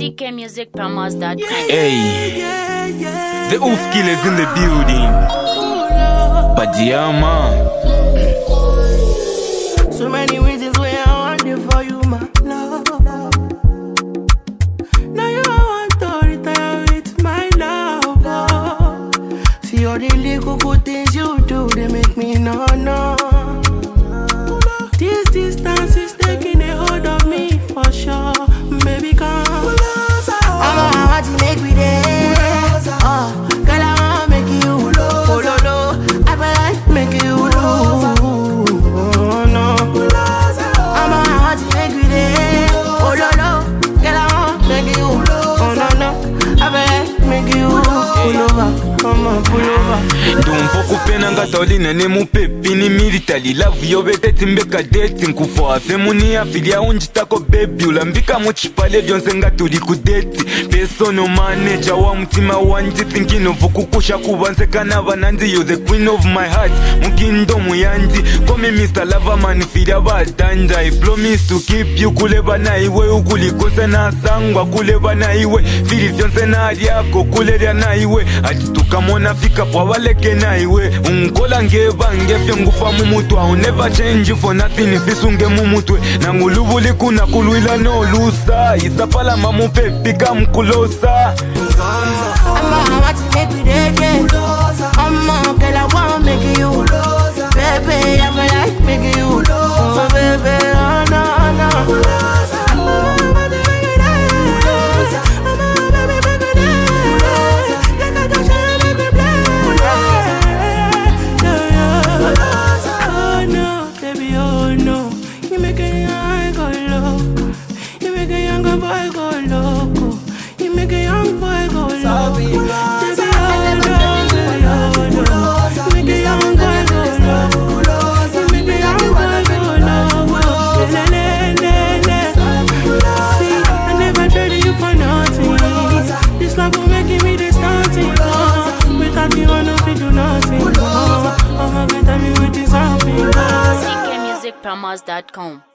ckmusicpromos.com. Hey, the Oof Killers in the building. Badiama. So many reasons why I want it for you, my love. Now you want to retire with my love. oh. See all the little good things you do, they make me no no. This distance is taking a hold of me for sure, baby. Come, I'm a want to make me there. Oh, girl, I want make you oh, no, no. I feel like make you oh, no. I'm a want to make me there. Oh, no, no. Girl, I want make you oh, no, no. I feel like make you pull over, come on, pull over. ndumva kupena ngatawulina nemupepi ni military lavu yobeteti mbekadeti nkufa afe muni afilia unjitako bebi ulambika muchipale byonse ngatuli kudeti personal manager wa mutima wanje thinking of kukusha kubansekana bananzi you the queen of my heart mukindomu yanji komi mr lavaman filia badanja i promise to keep you kuleba na iwe ukulikose nasangwa kuleba na iwe fili vyonse nalyako kulelya na iwe ati tukamona fika pwabaleke na iwe unkola ngebange fye ngufa mumutwe I'll never change for nothing sisunge mumutwe nangulubuli kuna kulwila nolusa isapalama mupepi kamkulosa I'm a want to make me there, yeah. I'm a girl, I want make you. Baby, I feel like making you. Oh, baby, oh, no, no. Oh, no, baby, oh, no. You make a young go loco. You make a young boy go loco. You make a young boy go loco. Baby, oh, no, baby, oh, no. You make a young boy go loco. You make a young boy go loco. Le, le, le, le. See, I never traded you for nothing. This love will make me this nothing. Oh, without you, I know we do nothing. Oh, oh my God, tell me what is happening. Oh. ckmusicpromos.com.